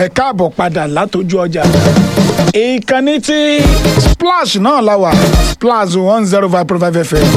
ẹ káàbọ̀ padà látọjú ọjà ìkànnì tí splash náà la wà splash one zero five point five fm.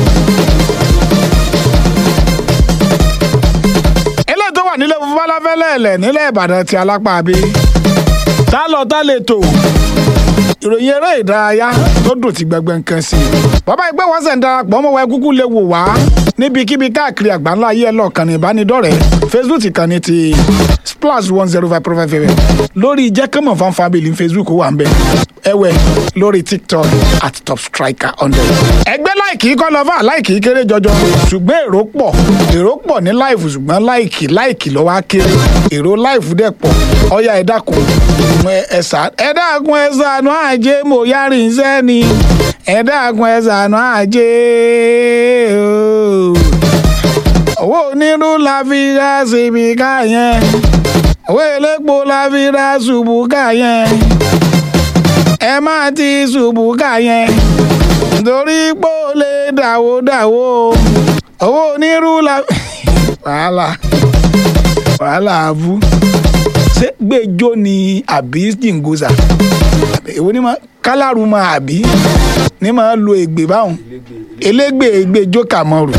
eléyìí tó wà nílé funfun balafẹ́lẹ́lẹ̀ nílẹ̀ ìbàdàn ti alápá bí tá lọ tá lè tò ìròyìn eré ìdárayá tó dùn ti gbẹgbẹ nǹkan sí i bàbá ìgbẹ́ wọn sẹ̀ ń darapọ̀ ọmọ wa kúkú lè wò wá níbikíbi káàkiri àgbáńlá ayé ẹ̀ lọ́ọ̀kan ní ìbánidọ́rẹ̀ẹ́ facebook ìkànnì ti splash one zero five point five fm lórí jẹ́kẹ́mọ̀ fan family facebook wà ń bẹ̀ ẹ̀wẹ̀ lórí tiktok at top striker hundred. ẹgbẹ́ láìkì kọ́ lọ fà láìkì kéré jọjọ ṣùgbọ́n èrò pọ̀ èrò pọ̀ ní láìfù ṣùgbọ́n láìkì láìkì lọ́wọ́ á kéré èrò láìfù dẹ̀ pọ̀ ọ̀ya ẹ̀dá kò ẹ̀sà ẹ̀dá kun ẹ̀sà àánú àjẹ́ mo yára ìṣẹ́ ni ẹ̀dá kun ẹ̀sà àánú àjẹ́ ooo owó onírú la fi ra síbi ká yẹn owó elépo la fi ra ṣubú ká yẹn ẹ má ti ṣubú ká yẹn nítorí pé ó lè dàwó dàwó owó onírú la wàhálà wàhálà abú ṣé gbẹjọ ni àbí jìngòsà èwo ni ma kálárù ma àbí ní ma lo ègbè báwọn elégbè ègbè jókà mọ́rù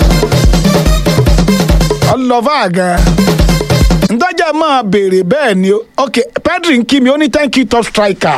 ọlọ́fà gan ntọ́jà máa béèrè bẹ́ẹ̀ ni ok pedri ń kí mi ó ní thank you top striker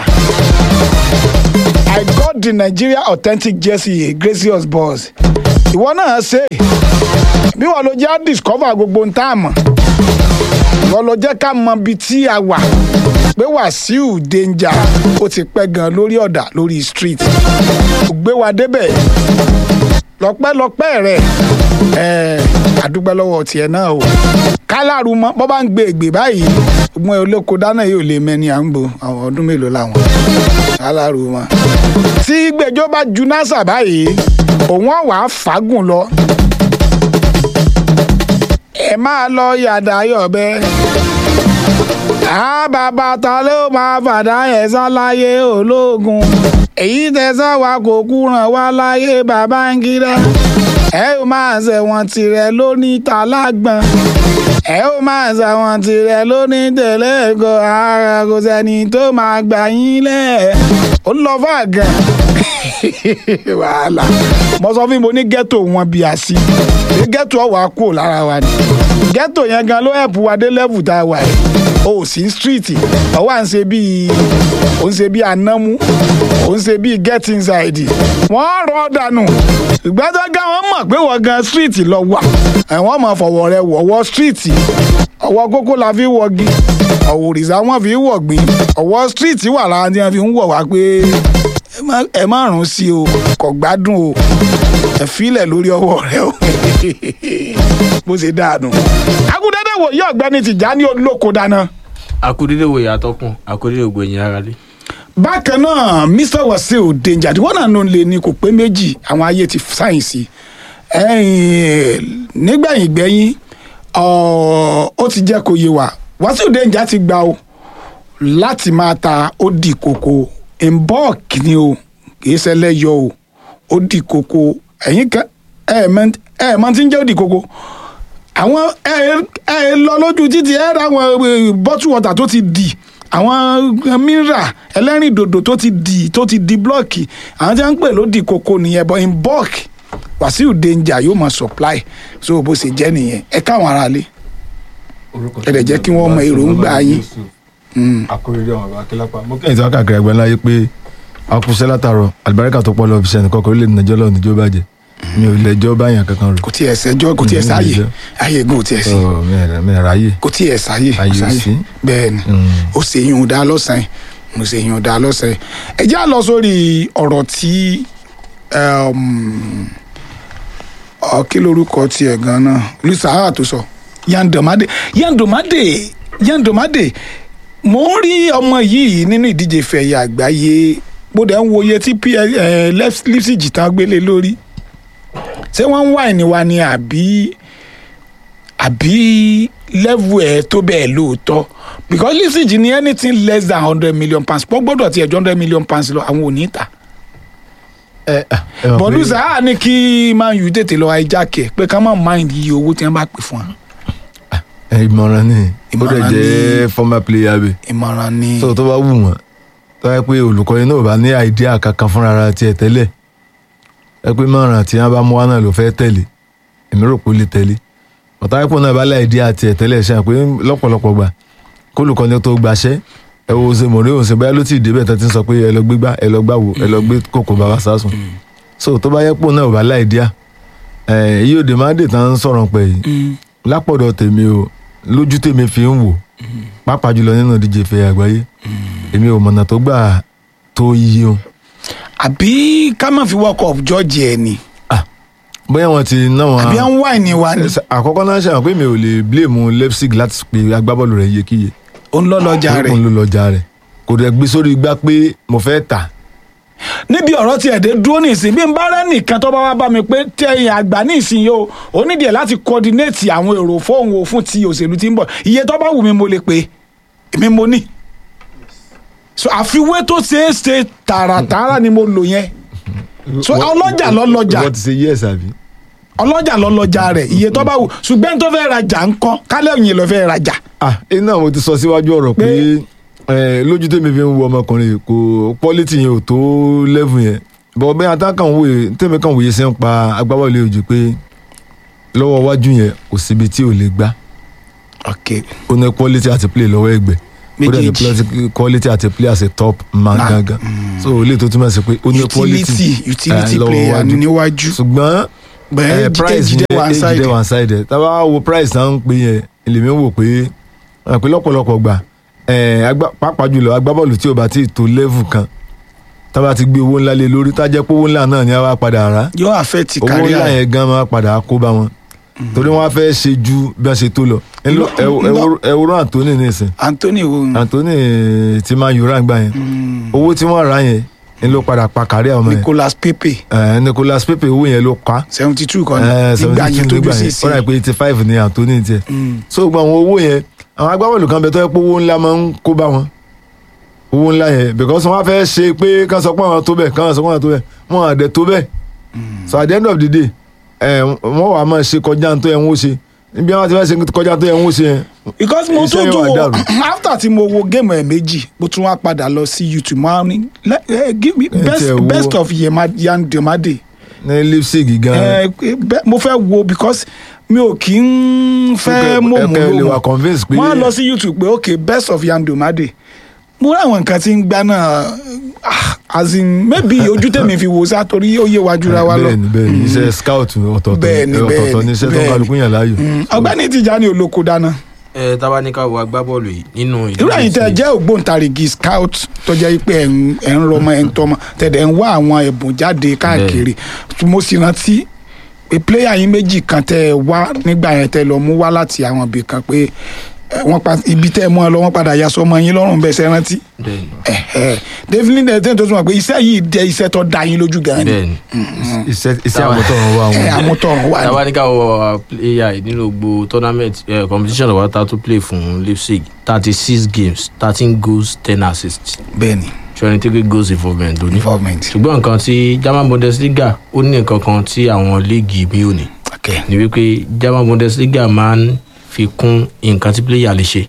i got the nigeria authentic jersey gracious boss ìwọ náà ṣe bí wọn lọ jẹ́ discover gbogbo ń tá a mọ̀ ìwọ lọ jẹ́ ká mọ ibi tí a wà pé wàsíù danger ó ti pẹ́ gan lórí ọ̀dà lórí street kò gbé wa débẹ̀ lọ́pẹ́lọpẹ́ rẹ̀ ẹ̀ẹ́ àdúgbò lọ́wọ́ tiẹ̀ náà o kálárù mọ́ bọ́ bá ń gbé ègbè báyìí ọgbọ́n olóko dáná yóò lè mẹ́ni à ń bo àwọn ọdún mélòó làwọn kálárù mọ́. tí gbẹjọ́ bá ju násà báyìí òun ọ̀wà fàágùn lọ ẹ máa lọ yàdá yọ̀bẹ á bàbá ta ló máa fàdá yẹn sán láyé ológun èyí tẹ̀sán wa kò kúràn wá láyé bàbá ń kíra ẹ ó máa ṣẹ̀wọ̀n tirẹ̀ lóní talágbọ̀n ẹ ó máa ṣẹ̀wọ̀n tirẹ̀ lóní tẹ̀lé ẹ̀kọ́ ara kò sẹ́ni tó máa gbà yín lẹ̀ ó lọ fà gan wàhálà mo sọ fún mi ní ghetto wọn bí a sí ghetto ọwà kúrò lára wa ni ghetto yẹn gan ló ẹ̀pù wa dé level tá a wà yìí o sí street ọwọ́ à ń ṣe bíi ó ń ṣe bíi anámú ó ń ṣe bíi get inside wọ́n rọ̀ dànù ìgbàdàn gan wọ́n mọ̀ pé wọ́n gan street lọ wà ẹ̀wọ̀n mọ̀ fọwọ́ rẹ wọ̀wọ́ street ọwọ́ kókó la fi wọ̀gi ọ̀wọ̀ òrìṣà wọn fi wọ̀gbìn ọwọ́ street wà lára tí wọ́n fi ń wọ̀ wá pé ẹ má rún sí o kò gbádùn o ẹ filẹ̀ lórí ọwọ́ rẹ o bó ṣe dáadùn. agudede wo yí ọ̀gbẹ́ni Tìjání olóko dáná. akudede wo yàtọ̀ kún akudede wo gbẹ̀yìn ara lé. bákan náà Mr Wasiu Danger tí wọ́n náà nù lé ní kò pé méjì àwọn ayé ti sáyẹ̀nsì nígbẹ̀yìn gbẹ̀yìn ó ti jẹ́ kó yé wa Wasiu Danger ti gbà o láti máa ta ó di koko mbọ́ọ̀kì ni o kì í ṣẹlẹ̀ yọ o ó di koko ẹ̀yin kan ẹ̀ ẹ̀ mọ̀ tí ń jẹ́ ó di koko àwọn ẹ̀ ẹ̀ lọ lójú títì ẹ̀ ra àwọn bottle water tó ti di àwọn mìíràn ẹlẹ́rìn dòdò tó ti di tó ti di blọ́ọ̀kì àwọn tí wọ́n ń pè ló di koko nìyẹn but in bulk Wasiu Danger yóò máa supply so bó ṣe jẹ́ nìyẹn ẹ káwọn aráalé ẹ dẹ̀ jẹ́ kí wọ́n mọ èròǹgbà yín akóredé ọmọ bàbá kílápá mo kẹ́yìn tí wọ́n kàkiri ẹgbẹ́ ńlá yé pé akúṣẹ́ látàrọ̀ àlùbáríkà tó pọ̀ lọ fi sẹ́ni kọ́kọ́ orílẹ̀ nàìjọ́ lọ́wọ́ níjọ́ bàjẹ́ mi ò lè jọ́ báyàn kankan rò. kò tiẹ̀ sẹ́jọ́ kò tiẹ̀ sáyè ayé gan kò tiẹ̀ sí Ọ̀, mi- mi ráyè. kò tiẹ̀ sáyè Ayé ò sí. bẹ́ẹ̀ ni ó ṣe yún dá lọ́sàn-án mo ṣe yún dá lọ́sàn-án ẹ já lọ sórí ọ̀rọ̀ tí um, ọ, kí lorúkọ tiẹ̀ gan-an lusaha tó sọ yandomade yandomade yandomade mo ń rí ọmọ yìí nínú ìdíje fẹ̀yà àgbáyé bó dẹ̀ ń wo iye tí lipsig tán gbélé lórí ṣé wọ́n ń wá ìníwa ni àbí àbí level ẹ̀ tó bẹ́ẹ̀ lóòótọ́ because lipsig ní anything less than hundred million pounds pọ́ gbọ́dọ̀ tiẹ̀ ju hundred million pounds lọ àwọn ò ní ta ẹ ẹ ẹ mọ̀ pé- bọ̀dúsà á ní kí man u tètè lọ hijack ẹ̀ pé ká má mind iye owó tí wọ́n bá pè fún wa. ẹ, ìmọ̀ràn ni ó dẹ̀ Ìmọ̀ràn jẹ́ former player bẹ́ẹ̀ ìmọ̀ràn ni so tó bá wù wọ́n tó yẹ pé olùkọ́ni náà ò bá ní àìdíà kankan fúnra ara tiẹ̀ tẹ́lẹ̀ ẹ pé mọ̀ràn tí wọ́n bá mú wá náà ló fẹ́ tẹ̀lé èmi rò pé ó lè tẹ̀lé ọ̀tá ẹ̀pọ̀ náà bá láìdíà tiẹ̀ tẹ́lẹ̀ ṣe pé lọ́pọ̀lọpọ̀ gbà kó olùkọ́ni tó gbaṣẹ́ ẹ wo ṣe mọ̀rí òun ṣe báyà ló ti débẹ̀ tó ti ń sọ pé ẹ lọ gbé gbá ẹ lọ gbáwo ẹ lọ gbé kòkó bàbá sásùn so tó bá yẹ pò náà ò bá láìdíà ẹ yíò dè má dè tán sọ̀rọ̀ pẹ̀ yìí Mm. lápọ̀dọ̀ tèmi o lójú tèmi fi ń wò pàápàá jùlọ nínú ìdíje ìfẹ́ àgbáyé èmi ò mọ̀nà tó gbà tó yí o àbí ká má fi world cup judge ẹ ni bóyá wọn ti ná wọn àbí à ń wá ìní wa ni àkọ́kọ́ náà ṣe hàn pé mi ò lè blame Leipzig láti pe agbábọ́ọ̀lù rẹ̀ yékiyé ó ń lọ lọ́jà rẹ̀ òun ló lọ́jà rẹ̀ kò dẹ̀ gbé sórí igbá pé mo fẹ́ tà níbi ọ̀rọ̀ tí ẹ̀dẹ́ dúró nìsín bí n bá rẹ́ nìkan tó bá wá bá mi pé tẹ̀yìn àgbà nìsín yìí o ó nídìí ẹ̀ láti coordinate àwọn èrò fóun o fún ti òṣèlú tí ń bọ̀ iye tó bá wù mí mo lè pè èmi mo ní so àfiwé tó ṣeé ṣe tààràtààrà ni mo lò yẹn so ọlọ́jà lọ́lọ́jà wọ́n ti ṣe yes àbí. ọlọ́jà lọ́lọ́jà rẹ̀ iye tó bá wù ṣùgbọ́n tó fẹ́ rajà ńkọ́ kálẹ̀ òyìn ló fẹ́ rajà ah iná mo ti sọ síwájú ọ̀rọ̀ pé ẹ, lójú tèmi fi ń wo ọmọkùnrin yìí, kò quality yẹn ò tó level yẹn bọ́ bẹ́ẹ̀ atákàn wòye tèmi kan wòye sí ń pa agbábọ́ọ̀lù ojú pé lọ́wọ́ iwájú yẹn kò síbi tí ò lè gbá ok ó ní quality àti play lọ́wọ́ ẹgbẹ́ ó dẹ̀ ní Méjèèjì. play- quality àti play as a top man Man. gangan so ilé tó túmọ̀ sí pé ó ní quality utility utility eh, lọ́wọ́ player iwájú. níwájú ṣùgbọ́n bẹ́ẹ̀ eh, price jíde yẹn one age side dey one side tá a bá wo price náà ń pè yẹn èlèmí wò pé wọn pè lọ́pọ̀lọpọ̀ gbà eh, agbá- pàápàá jùlọ agbábọ́ọ̀lù tí ò bá tí ì tó level kan tá a bá ti gbé owó ńlá lé lórí tá a jẹ́ pé owó ńlá náà ni a wá padà rà yóò affect owó career ńlá yẹn gan máa padà kó bá wọn torí wọn á fẹ́ ṣe ju bí wọ́n ṣe tó lọ ẹ lọ- ẹ wo- ẹ wo- ẹ wo Anthony nísìn Anthony wo Anthony ti máa yòrá gbà yẹn owó tí wọ́n rà yẹn ni ló padà pa kárí àwọn yẹn Nicolas Pepe Eh, Nicolas Pepe owó yẹn ló pa seventy two kan Eh, nígbà yẹn tó bí nígbà sí yẹn sí ó rà pé eighty five ni Anthony tiẹ̀ so gba àwọn owó yẹn àwọn agbábọ́ọ̀lù kan bẹ tó yẹ pé owó ńlá máa ń kó bá wọn owó ńlá yẹn because wọ́n á fẹ́ ṣe pé kán sọ pé àwọn tó bẹ̀ kán sọ pé àwọn tó bẹ̀ wọ́n á dẹ̀ tó bẹ̀ so at the end of the day ẹ wọ́n wàá máa ṣe kọjá tó yẹ wọ́n ṣe níbi àwọn ti fẹ́ ṣe kọjá tó yẹ wọ́n ṣe yẹn because mo Iṣẹ́ tún tún yóò wo dàrú. after tí mo wo géèmù ẹ̀ méjì mo tún wá padà lọ sí YouTube máa ní le- eh, give me best tiẹ̀ wo. best of Yema- Yan Demade ní Leipzig gan Eh, be- mo fẹ́ wo because mi ò kí ń fẹ́ mọ̀ ẹ mú kẹ́ ẹ lè lò wà convince pé wọ́n á lọ sí YouTube pé ok best of Yan Demade mo rí àwọn nǹkan tí ń gbá náà ah, as in maybe ojú tèmi fi wò sá torí ó yé wa jura wa lọ bẹ́ẹ̀ni bẹ́ẹ̀ni iṣẹ́ scout ọ̀tọ̀ọ̀tọ̀ Bẹ́ẹ̀ni, ọ̀tọ̀ọ̀tọ̀ bẹ́ẹ̀ni, ní iṣẹ́ tó bẹ́ẹ̀ni. kálukú yàn láàyò Mm, ọ̀gbẹ́ni Tijani olóko dáná ẹ tábà ní ká wo agbábọ́ọ̀lù yìí nínú irú ẹ̀yin tẹ́ ẹ jẹ́ ògbóǹtarìgì scout tó jẹ́ pé ẹ̀ ń ẹ̀ ń rọmọ ẹ̀ ń tọmọ tẹ̀dẹ̀ ń wá àwọn ẹ̀bùn jáde káàkiri mo sì rántí pé pléyà yín méjì kan tẹ́ ẹ wá nígbà yẹn tẹ́ ẹ lọ mú wá láti àwọn ibì kan pé ẹ, wọ́n pa ibi tẹ́ ẹ mú ọ lọ wọ́n padà ya sọmọ yín lọ́rùn bẹ́ẹ̀ sẹ́ rántí bẹ́ẹ̀ni ẹ̀hẹ́. David Lindell tẹ́ ẹ tó tún wà pé iṣẹ́ yìí jẹ́ iṣẹ́ tó da yín lójú gan ni bẹ́ẹ̀ni iṣẹ́ iṣẹ́ Táwa- àmọ́tọ̀run wà ẹ̀ wọn. àmútọ̀run wà ní. tábà ní ká wo player yìí nínú gbogbo tournament eh, competition of water to play fún Leipzig thirty six games thirteen goals ten assists bẹ́ẹ̀ni twenty three goals involvement lóní. involvement ṣùgbọ́n nǹkan tí German Bundesliga ó ní nǹkan kan tí àwọn líìgì mi ò ní okay. ni wípé German Bundesliga máa ń fi kún nǹkan tí player lè ṣe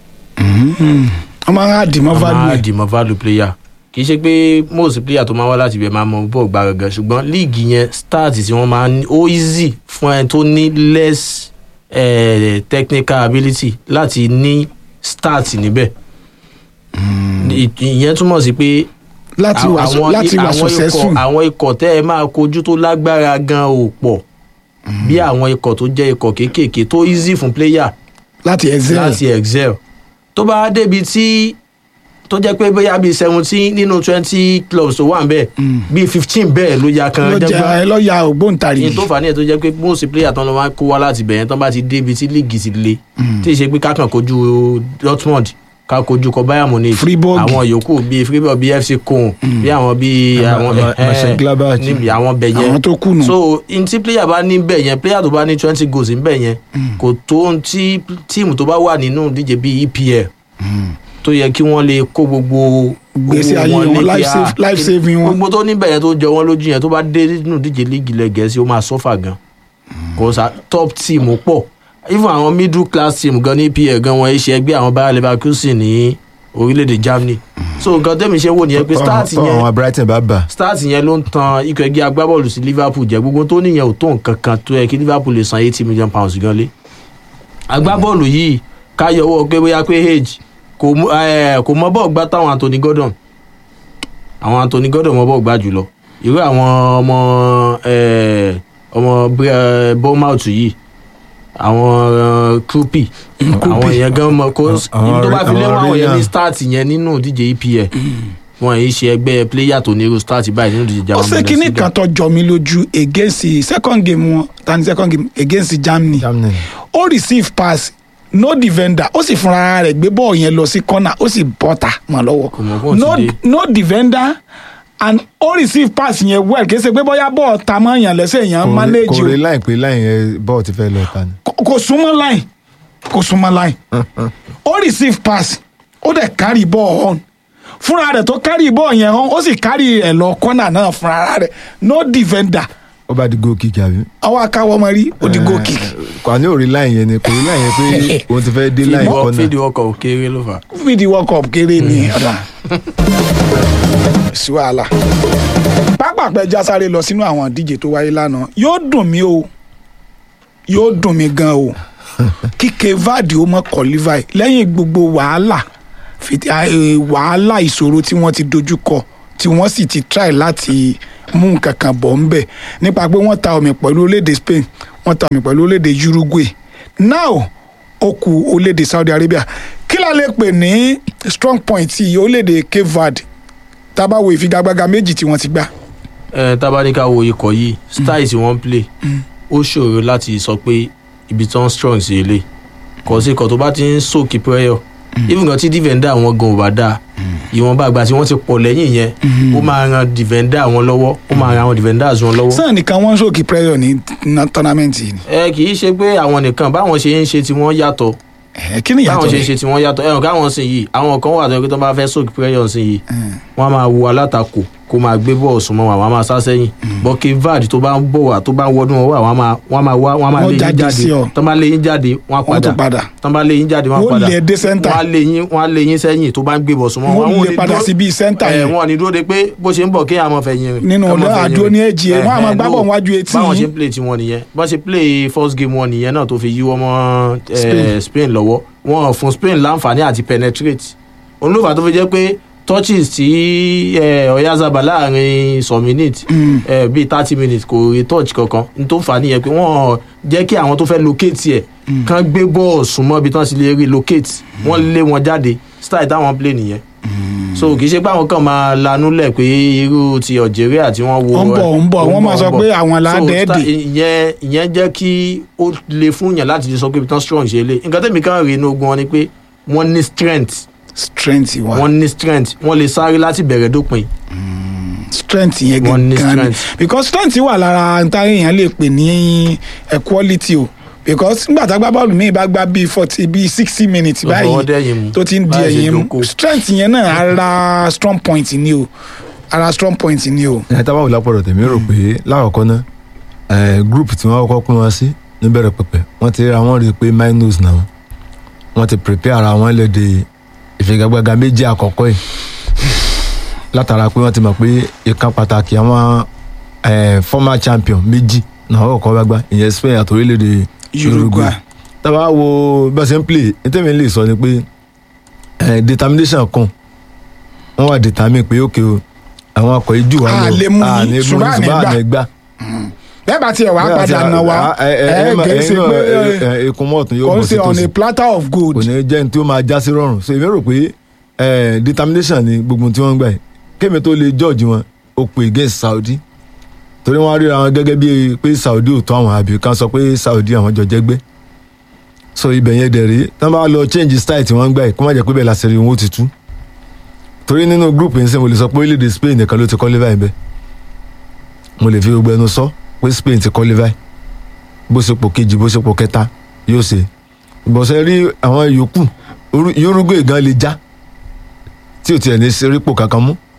wọ́n máa ń àdìmọ́ wọ́n máa value ẹ̀. dìmọ̀ value player kì í ṣe pé most player tó máa wá láti ibẹ̀ máa mọ bọ́ọ̀ gbá gangan ṣùgbọ́n líìgì yẹn start tí wọ́n máa ń ó easy fún ẹni tó ní less eh, technical ability láti ní start níbẹ̀ Ì- ìyẹn túmọ̀ sí pé láti wà àwọn- láti wà àwọn ikọ̀- successful àwọn ikọ̀ tẹ́ ẹ máa kojú tó lágbára gan ò pọ̀ bí àwọn ikọ̀ tó jẹ́ ikọ̀ kéékèèké tó easy fún player láti excel láti excel tó bá débi tí tó jẹ́ pé bóyá bíi seventeen nínú twenty clubs tó wà ń bẹ̀ bíi fifteen bẹ́ẹ̀ ló ya kan lọ́jà jẹ́gbọ́n ẹlọ́yà ògbóǹtarìgì ní tó fà á nìyẹn tó jẹ́ pé most player tán ló máa ń kó wá láti bẹ̀yẹn tán bá ti débi tí líìgì ti le tí ì ṣe pé kákan kojú Dortmund ká kojú kọ Bayern Munich Fribourg. àwọn yòókù bíi Fribourg bíi FC Köln bí àwọn bíi Ma- àwọn Ma- eh, Mönchengladbach. níbi àwọn bẹ̀yẹn àwọn tó kù nù. so n tí player bá ní bẹ̀ yẹn player tó bá ní twenty goals ń bẹ̀ yẹn kò tó n tí tíìmù tó bá wà nínú ìdíje bíi EPL tó yẹ kí wọ́n lè kó gbogbo Gbèsè owó ayé wọn, lé life kí, save- ah, life saving wọn. gbogbo tó níbẹ̀ yẹn tó jọ wọ́n lójú yẹn tó bá dé nínú ìdíje líìgì ilẹ̀ gẹ̀ẹ́sì ó máa sọ́fà gan kò sá top team pọ̀ even àwọn middle class team gan ní EPL gan wọn ṣe ẹgbẹ́ àwọn Bayer Leverkusen ní orílẹ̀-èdè Germany so nǹkan tẹ́mi ṣe wò nìyẹn pé start tọ́ yẹn àwọn Brighton bá bà start yẹn ló ń tan ikọ̀ ẹgbẹ́ agbábọ́ọ̀lù sí Liverpool jẹ́ gbogbo tó níyẹn ò tó nǹkan kan tó yẹ kí Liverpool lè san eighty million pounds gan lé agbábọ́ọ̀lù yìí káyọ̀wọ́ pé bóyá pé age kò mú- eh, kò mọ bọ́ọ̀ gbá táwọn Anthony Gordon àwọn Anthony Gordon mọ bọ́ọ̀ gbá jùlọ irú àwọn ọmọ eh, ọmọ Bre- Bournemouth yìí àwọn Krupi àwọn yẹn gan mọ kó Àwọn ibi tó bá fi lé àwọn wọn àwọn yẹn ní Ryan. start yẹn nínú ìdíje EPL wọn yìí ṣe ẹgbẹ́ player tó ní irú start báyìí nínú ìdíje ó German ṣe kínní Bundesliga. kan tó jọ mí lójú against the second game wọn tani second game against Germany Germany ó receive pass no defender ó sì fúnra rẹ̀ gbé bọ́ọ̀ yẹn lọ sí corner ó sì bọ́ta mọ́ lọ́wọ́ Kò mọ̀ bọ́ọ̀ no ti dé. no defender and ó receive pass yẹn well kì í ṣe pé bóyá bọ́ọ̀ ta mọ́ yàn lẹ́sẹ̀ yẹn manage kò o rí láì pé láì yẹn bọ́ọ̀ ti fẹ́ lọ ta ni. kò kò súnmọ́ line kò súnmọ́ line ó receive pass ó dẹ̀ carry ball on fúnra rẹ̀ tó carry ball yẹn on ó sì carry ẹ̀ lọ corner náà fúnra rẹ̀ no defender ó bá di goal kick àbí. àwọn akáwọ́ ọmọ rí ó di goal kick kò ní òrí láì yẹn ni kò rí láì yẹn pé òun ti fẹ́ dé láì Fídíò- kọ́nà. fídíò ọkọ̀ òkèrè ló fà á. fídí world cup kéré ní ọ̀dà sí wàhálà pápápẹ́ já sáré lọ sínú àwọn ìdíje tó wáyé lánàá yóò dùn mí o yóò dùn mí gan o kíkẹ́ vadi ó mọ̀ kọ́lífàì lẹ́yìn gbogbo wàhálà fìtí- eh, wàhálà ìṣòro tí wọ́n ti dojú kọ tí wọ́n sì ti try láti mú nǹkan kan bọ̀ ń bẹ̀ nípa pé wọ́n ta omi pẹ̀lú orílẹ̀-èdè Spain wọ́n ta omi pẹ̀lú orílẹ̀-èdè Uruguay now ó kù orílẹ̀-èdè Saudi Arabia kí la lè pè ní strong point ti orílẹ̀-èdè Cape Verde tá a bá wo ìfigagbága méjì tí wọ́n ti gbá ẹ tábánikà wo ikọ̀ yìí style tí wọ́n ń play ó ṣòro láti sọ pé ibi tí wọ́n strong sí ilé kò sí ikọ̀ tó bá ti ń sókè prayer even kan tí defender wọn gan ò bá dáa ìwọ̀nba àgbà tí wọ́n ti pọ̀ lẹ́yìn yẹn ó máa ran defender wọn lọ́wọ́ ó máa ran àwọn defenders wọn lọ́wọ́ sàn nìkan wọ́n ń sókè pressure ní ná- tournament yìí ni ẹ kì í ṣe pé àwọn nìkan báwọn ṣe ń ṣe tí wọ́n yàtọ̀ Eh, kí ni báwọn ìyàtọ̀ ṣe ń ṣe tí wọ́n yàtọ̀ ẹ̀rùn káwọn sìn yìí àwọn kan wà tó yẹ kí tó bá fẹ́ sókè prayer sìn yìí wọ́n á máa wo alátakò kó máa gbé bọ́ọ̀ súnmọ́ wọn àwọn á máa sá sẹ́yìn bọ́kì vad tó bá ń bọ̀ wá tó bá ń wọnú wọn wá àwọn á máa wọ́n á máa wá wọ́n á máa Wọ́n lé yín jáde jáde sí ọ. tó bá lé yín jáde wọ́n á wọ́n padà tún padà tó bá lé yín jáde wọ́n á Wọ́n padà lé dé center. wọ́n á lé yín wọ́n á lé yín sẹ́yìn tó bá ń gbé bọ̀ súnmọ́ Wọ́n wọn. lé padà sí bíi center ẹ̀ yẹn. wọ́n ní dúró de pé bó ṣe ń bọ̀ kéèyàn máa fẹ̀yìn rìn Nínú ká máa ọ̀dọ́ fẹ̀yìn àdúró rìn. ní èjì ẹ̀, Eh, wọ́n á máa eh, gbá no. bọ̀ níwájú etí báwọn yín. ṣe ń play tiwọn nìyẹn bọ́n ṣe play first game wọn nìyẹn náà tó fi yíwọ́ mọ́ eh, Spain. Spain lọ́wọ́ wọn ò fún Spain láǹfààní àti penetrate òun ló fà á tó fi jẹ́ pé touches tí eh, Oyarzabal láàrin some minutes eh, bíi thirty minutes kò rí touch kankan n tó fà á nìyẹn pé wọ́n jẹ́ kí àwọn tó fẹ́ locate ẹ̀ kán gbé bọ́ọ̀ súnmọ́ ibi tán sì lè rí locate wọ́n lé wọn jáde style táwọn play nìyẹn so kì í ṣe pé àwọn kan máa lanú lẹ̀ pé irú ti Algeria tí wọ́n wo Ó ń bọ̀, ó ń bọ̀, ó ń wọ́n máa sọ ó ń bọ̀. pé àwọn là á So, dẹ́ẹ̀dì. sta- ìyẹn ìyẹn jẹ́ kí ó le fún yàn láti lè sọ pé ibi tán strong ṣe lé nǹkan tẹ̀mí kan rèé inú ogun wọn ni pé wọ́n ní strength strength wa wọ́n ní strength wọ́n lè sáré láti bẹ̀rẹ̀ dópin strength yẹn Wọ́n ní gangan ni strength. because strength wà lára ntari èèyàn lè pè ní equality o because nígbà tá a gbá bọ́ọ̀lù míì bá gbá bíi forty bíi sixty minutes Tó fọwọ́ dẹ́yìn báyìí mú. tó ti ń di Báyìí ṣe ẹ̀yìn mú jókòó. strength yẹn náà ara strong point ni o ara strong point ni o. ẹ tábà wò lápọ̀dọ̀ tèmi rò pé lákọ̀ọ́kọ́ náà ẹ group tí wọ́n kọ́kọ́ pín wọn sí níbẹ̀rẹ̀ pẹ̀pẹ̀ wọ́n ti ra wọ́n rí i pé minus náà wọ́n ti prepare ara wọn léde ìfigagbága méjì àkọ́kọ́ yìí látara pé wọ́n ti mọ̀ pé ìkan pàtàkì àwọn ẹ former champion méjì náà wọ́n kọ́kọ́ bá gbá ìyẹn Spain àti orílẹ̀-èdè Uruguay. tábà wo bá ṣe ń play nítorí lè sọ ni pé ẹ determination kan wọ́n wà determine pé ókè o àwọn akọ̀ yìí jù wá A lè mú yín, ní ṣùgbọ́n àní gbà. gbà bẹ́ẹ̀ bá tiẹ̀ wá padà nà wá ẹ kì í ṣe pé ikun mọ́ọ̀tún yóò kò ń bọ̀ sí ṣe on tòsí a platter of kò gold. ní jẹ́ ní tí ó máa já sí rọrùn so èmi rò pé eh, determination ni gbogbo tí wọ́n ń gbà yìí kémi tó lè judge wọn ó pè against Saudi torí wọ́n ríra wọn gẹ́gẹ́ bíi pé Saudi ò tó àwọn àbí kan sọ pé Saudi àwọn jọ jẹ́gbẹ́ so ibẹ̀ yẹn dẹ̀ rí tí wọ́n bá lọ change style tí wọ́n ń gbà yìí kó má jẹ́ pé bẹ́ẹ̀ la ṣe rí wọn ó ti tú torí nínú group yìí sẹ́ mo lè sọ pé orílẹ̀-èdè Spain nìkan ló ti qualify bẹ́ẹ̀ mo lè fi gbogbo ẹnu sọ pé Spain ti qualify bó ṣe pò kejì bó ṣe pò kẹta yóò ṣe ìbọ̀sẹ̀ rí àwọn yòókù Uru- Uruguay gan lè já tí ò tiẹ̀ ní ṣerípò kankan mú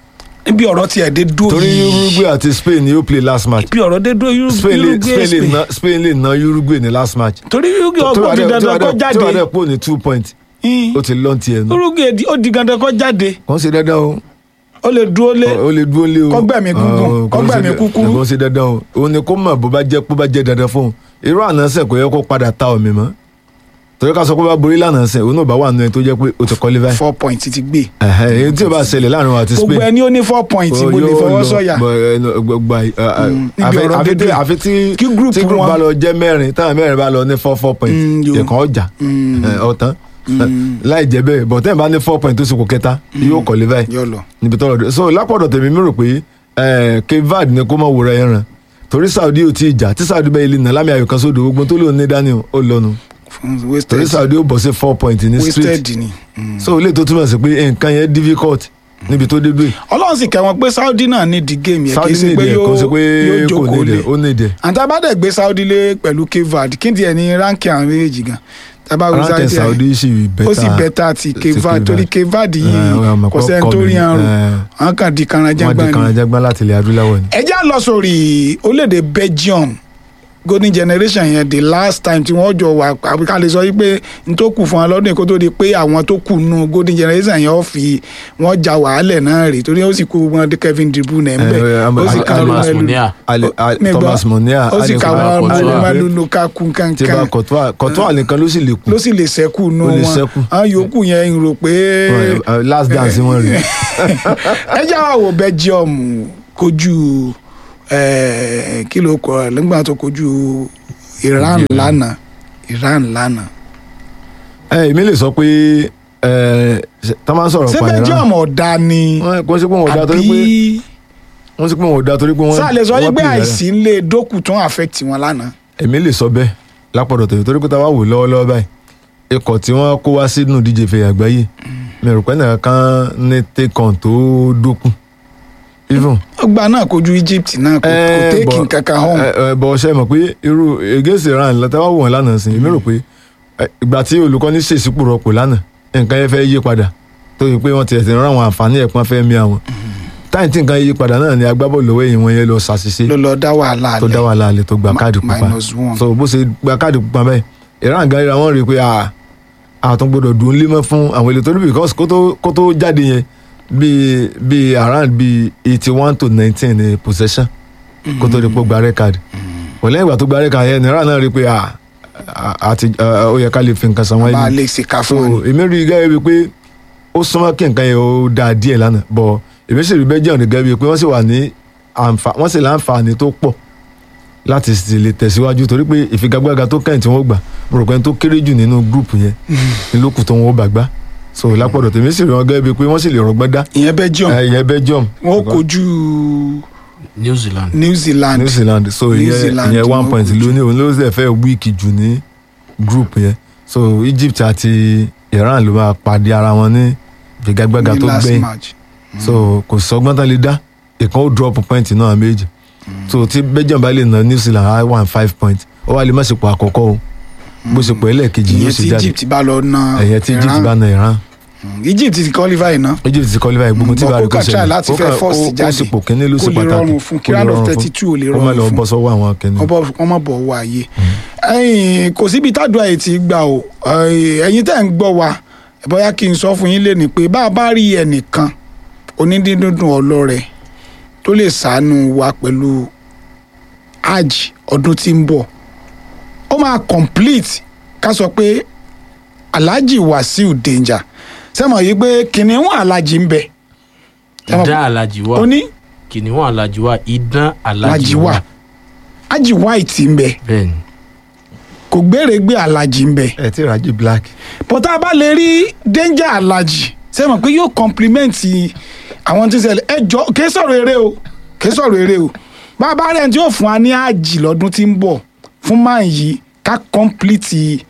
níbi ọ̀rọ̀ tiẹ̀ dé dúró torí yìí Uruguay àti Spain ni ó play last match níbi ọ̀rọ̀ dé dúró Uru- Spain lè Uruguay Spain lè Spain na Spain lè na Uruguay ní last match torí Uruguay ọgbọ́n ti dandan kó tí wàá jáde dẹ̀ pò ní two point Hmm. ó ti lọ́n tiẹ̀ nù Uruguay di- ó di dandan kó jáde kò ń ṣe dandan o ó lè dúró lé ó lè dúró lé o Kọ́gbẹ̀mí gúngún, Ah, kò ń ṣe kọ́gbẹ̀mí da- kúkúrú. kò ń ṣe dandan o òun ni kó mọ̀ bó bá jẹ́ bó bá jẹ́ dandan fún un irú ànánsẹ̀ kò yẹ kó padà ta omi mọ́ torí ká sọ pé bá borí lánàá sẹ̀ òun náà bá wà nù ẹ tó jẹ́ pé ó ti kọ́lé báyìí four point ti gbé Ẹ̀hẹ̀, èyí tí ò bá ṣẹlẹ̀ láàrin wa àti gbogbo Spain ẹni ó ní four point ó mo lè yóò fọwọ́ lọ, sọ̀yà bọ̀, ẹ, no, gbogbo àì- à, à, Mm, níbi àfi- ọ̀rọ̀ àfi tí- dédé. àfi tí Kí group tí group wọn- bá lọ jẹ́ mẹ́rin táwọn mẹ́rin bá lọ ní four four point Mm, yo. ìkan ọjà Mm. ẹ, ọ̀tán Mm. láì jẹ́ bẹ́ẹ̀ bọ̀ tẹ́ẹ̀ bá ní four point tó sì kò kẹta yóò kọ́lé báyìí yọ lọ níbi tọ́lọ̀ dé so lápọ̀dọ̀ tèmi mi rò pé eh, Cape Verde ni kó mọ̀ wòra ẹ̀ ràn torí Saudi ò tí ì jà tí Saudi bẹ́ẹ̀ ilé nà lámì ayò kan sódò gbogbo tó lóun ní dání o, ó lọ́nu fún torí wasted Saudi ó bọ̀ sí four point ní street wasted ni. Mm. so ilé tó túmọ̀ sí pé nǹkan yẹn difficult níbi tó dé dé ọlọ́run sì kẹ́ wọn pé Saudi náà ní di game yẹn kì Saudi í ṣe ní pé ìdí ẹ̀ kò sí yóò pé yóò kò ní jókòó ìdí lé ẹ̀ ó ní ìdí ẹ̀ àti abádẹ́ gbé Saudi lé pẹ̀lú Cape Verde kí n tiẹ̀ ní ránkì àwọn méjèèjì gan tábà wí ránkẹ́ Saudi Saudi sì bẹ́tà ó sì bẹ́tà ti ti Cape Verde Cape torí Verde. Cape Verde Eh, yìí ọmọ kò pọ̀ sẹ́ni tó kọ́ rí mi, àrùn eh, àwọn kan di wọ́n di kanranjẹ́gbá ni. kanajagba láti ilẹ̀ adúláwọ̀ ni. ẹ já lọ sórí orílẹ̀-èdè Belgium golden generation yẹn the last time tí wọ́n jọ wà àbí ká lè sọ wípé n tó kù fún wọn lọ́dún yìí kó tó di pé àwọn tó kù nù golden generation yẹn ó fi wọ́n ja wàhálẹ̀ náà rè torí ó sì kó wọn dé Kevin De Bruyne ń bẹ̀ Eh, ó sì Al- ká Thomas Romelu Munia Ali- Ali- mi gbọ́. Thomas Munia ó sì ká Alisson wọn Courtois. Romelu Lukaku tí bá kankan Courtois Courtois nìkan ló sì lè kú ló sì lè sẹ́kù nù Ó lè wọn ṣẹ́kù. àwọn yòókù yẹn ń rò pé Eh, last dance wọn rè ẹ já wa wo Belgium kojú eh, kí ló kọ ẹ nígbà tó kojú Iran lánàá Iran lánàá ẹ èmi lè sọ pé ẹ tá a máa ń sọ̀rọ̀ ṣé pa ìran Belgium ọ̀dà ni wọn kò sí pé wọn ò da torí pé àbí wọn sì pé wọn ò da torí pé wọn sáà lè sọ wọn yí pé play dáadáa. àìsí ń lè dókù tó ń affect wọn lánàá èmi lè sọ bẹ́ẹ̀ lápọ̀dọ̀ tèmi torí pé tá a wá wò lọ́wọ́lọ́wọ́ báyìí ikọ̀ tí wọ́n kó wá sínú díje fẹ̀ àgbáyé mi rò pé nìkan kan ní tẹkàn tó dókun even ọgbà náà kojú Egypt náà kò kò Eh, téèkì but- nǹkan kan home ẹ ẹ bọ̀ ṣe mọ̀ pé irú against Iran látàwá wò wọn lánàá sí èmi rò pé ẹ, ìgbà tí olùkọ́ni ṣèṣípò rọpò lánàá nǹkan yẹn fẹ́ yí padà tó yẹ pé wọ́n ti ẹ̀sìn rán àwọn àǹfààní ẹ̀pọ́n fẹ́ mi àwọn táyì tí nǹkan yí padà náà ni agbábọ́ọ̀lù lọ́wọ́ èyí wọn yẹn lọ ṣàṣìṣe ló lọ dá wàhálà tó dá lẹ̀ wàhálà alẹ́ tó gba Ma- káàdì pupa minus one. so bó ṣe gba káàdì pupa bẹ́ẹ̀ Iran gan ra wọn rí i pé a àtún gbọdọ̀ dùn lé mọ́ fún àwọn èlò torí because kó tó kó tó jáde yẹn bíi bíi around bíi eighty one to nineteen ní possession kó tó di pé ó gba red card wọ́n lẹ́yìn ìgbà tó gba red card yẹn ní Iran náà rí i pé a a- àti a- ó yẹ ká lè fi nǹkan san wọ́n bá a yìí lè ṣe ká so fún wọn èmi rí i gẹ́gẹ́ bíi pé ó súnmọ́ kí nǹkan yẹn ó dáa díẹ̀ lánàá bọ̀ èmi sì rí Belgium gẹ́gẹ́ bíi pé wọ́n sì wà ní àǹfà wọ́n sì láǹfààní tó pọ̀ láti sì lè tẹ̀síwájú torí pé ìfigagbága tó kẹ́yìn tí wọ́n gbà mo rò pé ẹni tó kéré jù nínú gúrùpù yẹn ní lókù tó wọn ó bà gbá so lápọ̀dọ̀ tèmi sì rí wọn gẹ́gẹ́ bíi pé wọ́n sì lè rọgbọ́n dá ìyẹn Belgium ẹ, ìyẹn Belgium wọn ó kojú New Zealand. New Zealand New Zealand so New ìyẹn Zealand ìyẹn ni one wọ́n point kojú. lónìí òun ló sì fẹ́ wíìkì jù ní gúrùpù yẹn so Egypt àti Iran ló máa pàdé ara wọn ní ìfigagbága ní tó last gbẹ̀yìn match so kò sọgbọ́n tán lè dá ìkan ó drop point náà méjì so tí Belgium bá lè na New Zealand á one five point ó wá lè má ṣepọ̀ àkọ́kọ́ o bó ṣepọ̀ ẹlẹ́ẹ̀kejì yóò ìyẹn ṣe tí jáde Egypt bá lọ na ẹ̀yẹn tí Egypt Iran. bá na Iran Mm, Egypt ti qualify náà Egypt ti qualify gbogbo tí Bọ̀ bá rí kó kó kàn try ṣẹlẹ̀ láti Ó fẹ́ kàn- first ó- ó jáde. ṣepò kínní ló Kó ṣe lè pàtàkì rọrùn fún, kí Kó lè round of rọrùn fún. 32 ò lè Kó má rọrùn lọ fún. bọ́ sọ́wọ́ àwọn kẹ́ni wọ́n mọ̀ bọ̀ wọ àyè ẹ̀yin kò síbi tádùá yìí ti gbà o ẹ̀yin tẹ́ ń gbọ́ wa bóyá kí n sọ fún yín lénìí pé bá a bá rí ẹnìkan onídíndùn ọlọ́rẹ̀ tó lè ṣàánú wa pẹ̀lú hajj ọdún tí ń bọ̀ ó máa complete ká sọ pé alhaji wasiu danger sẹ́mọ̀ yìí pé kìnìún alhaji ń bẹ Ẹ mọ̀ Idán Alhaji wà. ó ní Kìnìún Alhaji wà. Idán Alhaji alhaji wà wà. hajj white ń bẹ Bẹ́ẹ̀ni. kò gbèrègbè alhaji ń bẹ. ẹ tí raji black but tá a bá lè rí danger alaji ṣe mọ̀ pé yóò compliment àwọn tí ń ṣẹlẹ̀ ẹ jọ kì í sọ̀rọ̀ eré o kì í sọ̀rọ̀ eré o bàbá rẹ̀ tí yóò fún wa ní àjì lọ́dún tí ń bọ̀ fún máa yìí ká complete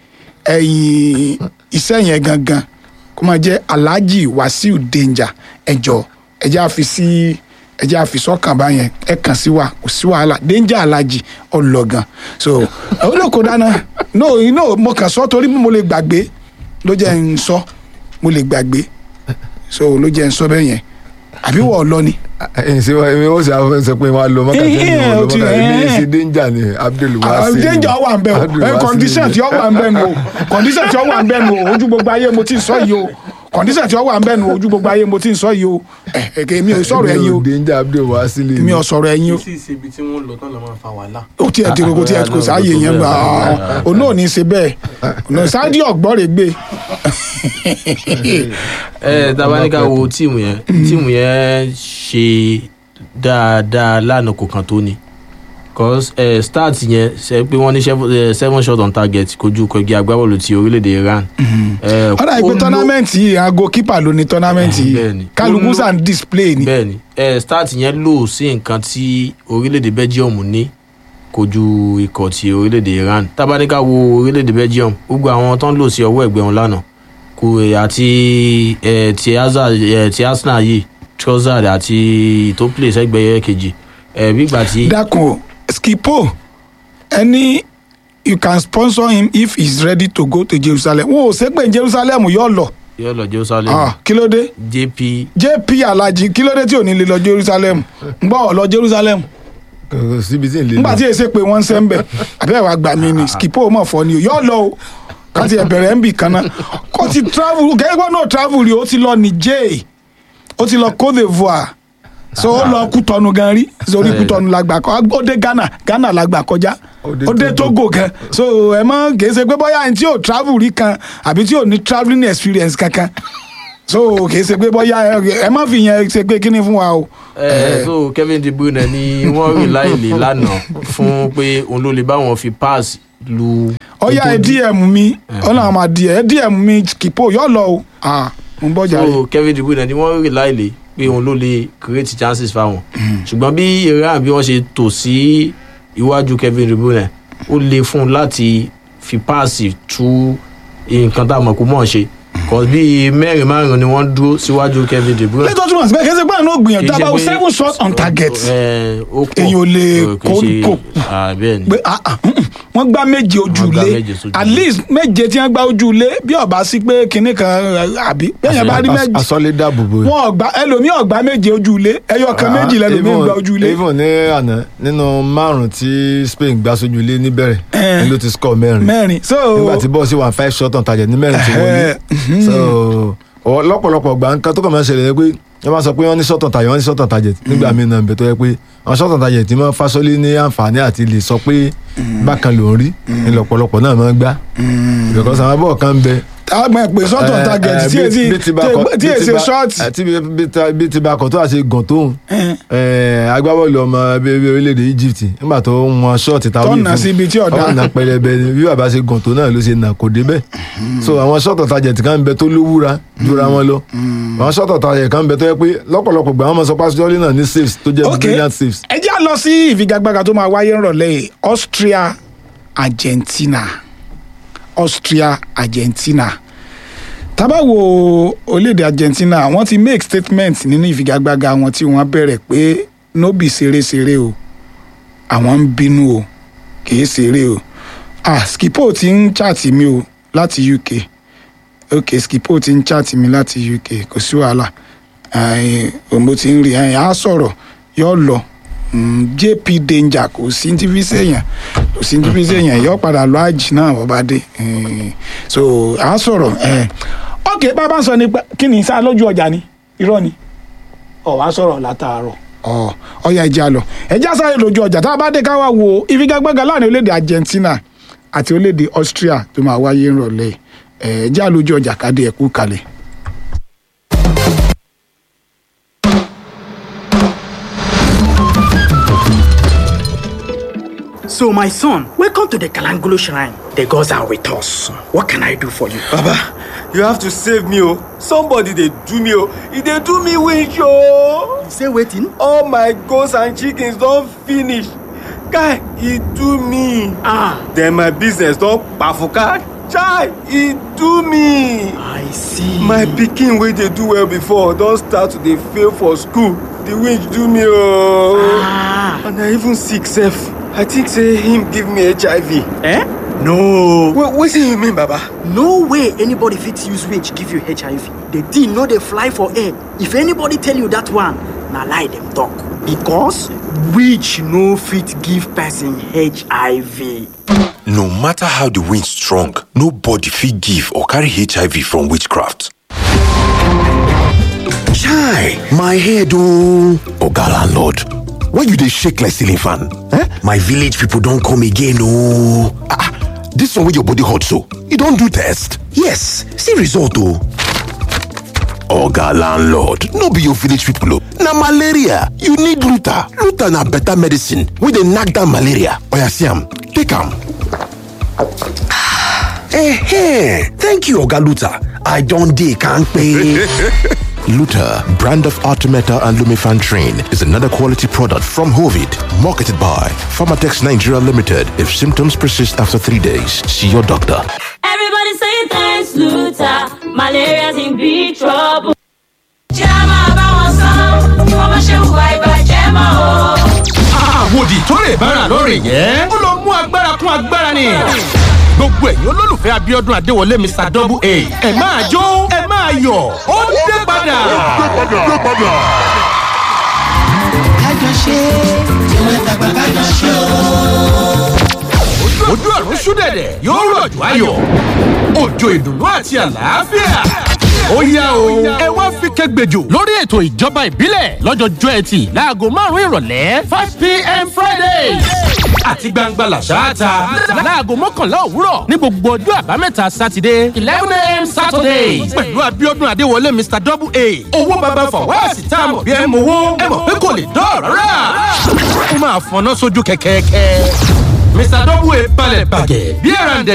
ẹ̀yìn iṣẹ́ yẹn gangan kó máa jẹ́ alhaji wasiu danger ẹjọ ẹjẹ àfi sí ẹjẹ àfi sọ́kàn báyẹn ẹ kàn sí wa kò sí wàhálà danger alhaji ọlọgàn so olóko dáná no no mo kàn sọ torí mo lè gbàgbé ló jẹ́ ń sọ mo lè gbàgbé so ló jẹ́ ń sọ bẹ́ẹ̀ yẹn àbí wọ́ọ̀ lọ ni ẹ̀yìn sí wa èmi ó sì àwọn sọ pé wọ́n á lọ mọ́kà Eh, tẹ́lẹ̀ eh, wọn ó lọ ti- mọ́kà èmi eh. ṣe danger ni Abdul Wasi danger wà ń bẹ o ẹ condition tí ó wà ń bẹ nu o condition tí ó wà ń bẹ nu o ojú gbogbo ayé mo ti ń sọ yìí o condition tí ó wà ń bẹ nu o ojú gbogbo ayé mo ti ń sọ yìí o ẹ ẹ kì í mi ò sọ̀rọ̀ ẹ̀yin o danger Abdul Wasi lè mi ò sọ̀rọ̀ ẹ̀yin o sí sí ibi tí wọ́n lọ tán lọ́ máa fa wàhálà. ó tiẹ̀ ti kò tiẹ̀ kò sáàyè yẹn gbà òun náà ní í ṣe bẹ́ẹ̀ ọ̀nà sáàdì ọ̀gbọ́n rẹ̀ gbé ẹ tabaníkà wo tíìmù yẹn tíìmù yẹn ṣe dáadáa lánàá kò kàn tó ni cause ẹ start yẹn ṣe pé wọ́n ní seven- eh, seven shot on target kojú kọgí agbábọ́ọ̀lù ti orílẹ̀-èdè Iran. Eh, ọ̀dà ìpè ó ló- tọ́námẹ́ǹtì yìí aago kípà ló ní tọ́námẹ́ǹtì Eh, yìí bẹ́ẹ̀ni. kálukú Ó ló- sàn display ni bẹ́ẹ̀ni ẹ start yẹn lò sí nǹkan tí orílẹ̀-èdè Belgium ní kojú ikọ̀ ti orílẹ̀-èdè Iran tabaníkà wo orílẹ̀-èdè Belgium gbogbo àwọn tó ń lò sí ọwọ́ ẹ̀gbẹ́ wọn lánàá kò eh, àti eh, ti Hazard eh, ti Arsenal yìí Trossard àti tó play sẹ́gbẹ̀ẹ́ kejì eh, bígbà tí dákun o skipo ẹni you can sponsor him if he is ready to go to Jerusalem wọn ò ṣe pé Jerusalem yóò lọ yóò lọ Jerusalem Ah, kí ló dé JP JP Alhaji kí ló dé tí ò ní lè lọ Jerusalem ń gbọ́ ọ lọ Jerusalem kò síbi tí ì lè nígbà tí èsè pé wọ́n ń sẹ́ ń bẹ̀ àbẹ́ wàá gbà mí ni skipo mọ̀ fọ́ ni o yóò lọ o káti ẹ̀bẹ̀rẹ̀ ń bì kan náà kó ti travel kẹ́gbọ́n náà travel rí o ti lọ Niger ó ti lọ Côte d'Ivoire so ó lọ Kútọ́nù gan rí sórí Kútọ́nù la gbà kọ́ ó dé Ghana Ghana la gbà kọjá Ó dé ó dé Togo. Togo gan so ẹ mọ kìí ṣe pé bóyá ẹni tí ò travel rí kan àbí tí ò ní travelling experience kankan so kìí ṣe pé bóyá ẹ- ẹ má fi yẹn ṣe pé kíní fún wa o. Eh, so Kevin De Bruyne ni wọ́n rí láìlè lánàá fún pé òun ló lè bá wọn fi pass lu ọyá ẹ dm mi ọlọ́run àmà díẹ̀ ẹ dm mi kìpọ̀ yọ lọ o ah mo ń bọ̀ jàre. so Kevin De Bruyne ni wọ́n rí láìlè pé òun ló lè create chances fáwọn ṣùgbọ́n bí Iran bí wọ́n ṣe tò sí iwájú Kevin De Bruyne ó le fún un láti fi páàsì tú nǹkan tá a mọ̀ kó mọ̀ ṣe kò bí mẹ́rin márùn ni wọ́n dúró síwájú Kevin De Bruyne. lẹ́tọ́ túmọ̀ sí pé kí ẹ ṣe pé àná gbìyànjú Kì í ṣe dábàá pé- seven shots on target Eh, ó pọ̀. Èyàn ò lè Eh, kì í ṣe- kó- Ah, bẹ́ẹ̀ ni. pé ah ah mm, mm, wọ́n gbá méje ojú Wọ́n gbá ilé méje sójú at ilé. least méje tí wọ́n gbá ojú ilé bí ọba sí pé kinní kan eh, àbí bẹ́ẹ̀ bá rí méje asọ́lé dáàbò bò wọn ọgbà ẹlòmíì ọgbà méje ojú ilé ẹyọ kan méjì lẹlòmíì gbá ojú ilé even ní àná nínú márùn tí Spain gbá sójú ilé níbẹ̀rẹ̀ Eh. ni ló ti score mẹ́rin mẹ́rin so nígbà tí bọ́ọ̀sì wà five shot on target ní mẹ́rin tí wọlé Eh, so ọ- lọ́pọ̀lọpọ̀ gbà nǹkan tó kàn máa ń ṣẹlẹ̀ ni pé wọ́n máa sọ pé wọ́n ní shot on target wọ́n ní shot on target nígbà míì náà ń bẹ tó yẹ pé àwọn shot on target tí wọ́n fásọlé ní àǹfààní àti lè sọ pé bákan ló ń rí ní lọ́pọ̀lọpọ̀ náà máa ń gbá because àwọn bọ́ọ̀ kan ń bẹ àgbọn ìpè sọ́tọ̀ target tí èsì tí èsì ṣọ́ọ̀tì tí bí ti bá kọ̀ tó àti gàn tóun agbábọ́ọ̀lù ọmọ bíbí orílẹ̀-èdè Egypt nígbà tó ń wọn ṣọ́ọ̀tì táwọn Tọ́nà sí ibi tí ọ̀dà. ọ̀nà pẹlẹbẹ ni bí bàbá ṣe gàn tó náà ló ṣe nà kò débẹ̀ so àwọn ṣọ́ọ̀tọ̀ tajẹ̀ kan ń bẹ tó lówúra jura wọn lọ àwọn ṣọ́ọ̀tọ̀ tajẹ̀ kan ń bẹ tó yẹ pé lọ́pọ̀lọpọ̀ gbà wọ́n mọ̀ sọ pásítọ́ọ̀lì náà ní saves tó jẹ́ ok brilliant saves ẹ jẹ́ à lọ sí ìfigagbága tó máa wáyé ńrọ̀lẹ́ yìí Austria Argentina Austria Argentina tá bá wo orílẹ̀-èdè Argentina wọ́n ti make statement nínú ìfigagbága wọn tí wọ́n bẹ̀rẹ̀ pé nóbì ṣeré-ṣeré o àwọn ń bínú o kìí ṣeré o ah skipo ti ń chaàtì mi o láti UK ok skipo ti ń chaàtì mi láti UK kò sí wàhálà òmò ti ń rí ẹ̀yìn á sọ̀rọ̀ yóò lọ Mm, jp danger kò sí ní fi sèyàn kò sí ní fi sèyàn yóò padà lọ àjì náà wọ́n bá dé Eh, so à á sọ̀rọ̀ eh. ok bàbá ń sọ nípa kí ni sá lójú ọjà ni irọ́ ni ọ̀ wá sọ̀rọ̀ látàárọ̀ ọ̀ ọ̀ya ẹja lọ ẹja sáré lójú ọjà tá a bá dé ká wá wo ìfigagbága láàrin orílẹ̀-èdè Argentina àti orílẹ̀-èdè Austria tó máa wáyé ńrọ̀lẹ́ ẹ̀ ẹja lójú ọjà kádé ẹ̀kú kalẹ̀. So, my son, welcome to the Kalangolo Shrine. The gods are with us. What can I do for you? Baba, you have to save me, oh. Somebody they do me, oh. If they do me wish, oh. You say waiting? All my goats and chickens don't finish. Guy, he do me. Ah, Then my business don't bafuka. Chai, he do me. I see. My pikin wey dey do well before don start to dey fail for school. The winch do me, oh. Ah, And I even sick sef. I think say him give me HIV. eh? No. Wait, wetin you mean, Baba? No way anybody fit use winch give you HIV. The thing no dey fly for air. If anybody tell you that one, na lie dem talk because witch no fit give person hiv No matter how the wind strong, nobody fit give or carry HIV from witchcraft. Chai, my head oh. Oga landlord, why you dey shake like ceiling fan? Eh? My village people don come again oh. Ah, ah, this one wey your body hot so, you don do test? Yes, see result oh. Oga landlord, no be your village people oh. Na malaria, you need Luta. Luta na better medicine wey dey knack down malaria. Oya see am, take am. Eh, thank you Oga Luta. I don dey kampe. Luta, brand of Artemeta and Lumifantrin, is another quality product from Hovid, marketed by Pharmatex Nigeria Limited. If symptoms persist after three days, see your doctor. Everybody say thanks, Luther. Malaria's in big trouble. Jẹ́ a máa bá wọn sán, kí wọ́n má ṣe hùwà ìbàjẹ́ mọ́ o. àwòdì tó lè bára lórí yẹ. ó lọ mú agbára kún agbára ni. gbogbo ẹ̀yin olólùfẹ́ abiodun adéwọlé mr double a ẹ máa jó ẹ máa yọ̀ ó dé padà. ojú ọ̀run ṣúdẹ̀dẹ̀ yóò rọ̀jò ayọ̀ òjò ìdùnnú àti àlàáfíà. ó yá o ẹ wá fi kẹgbẹjọ lórí ètò ìjọba ìbílẹ̀ lọ́jọ́jọ́ ẹtì láago márùn-ún ìrọ̀lẹ́ five pm friday àti gbangba làṣáàtà láago mọ́kànlá òwúrọ̀ ní gbogbo ọjọ́ àbámẹ́ta sátidé eleven am saturday pẹ̀lú abiodun adéwọlé mr double a owó baba fọwọ́sì tá a mọ̀ bí ẹ mọ̀ owó ẹ mọ̀ pé kò lè dọ́ọ̀rọ̀ rà ó máa fọná sójú kẹ̀kẹ́kẹ́ mr double a balẹ̀ bàgẹ́ bí ẹ̀ràǹdẹ̀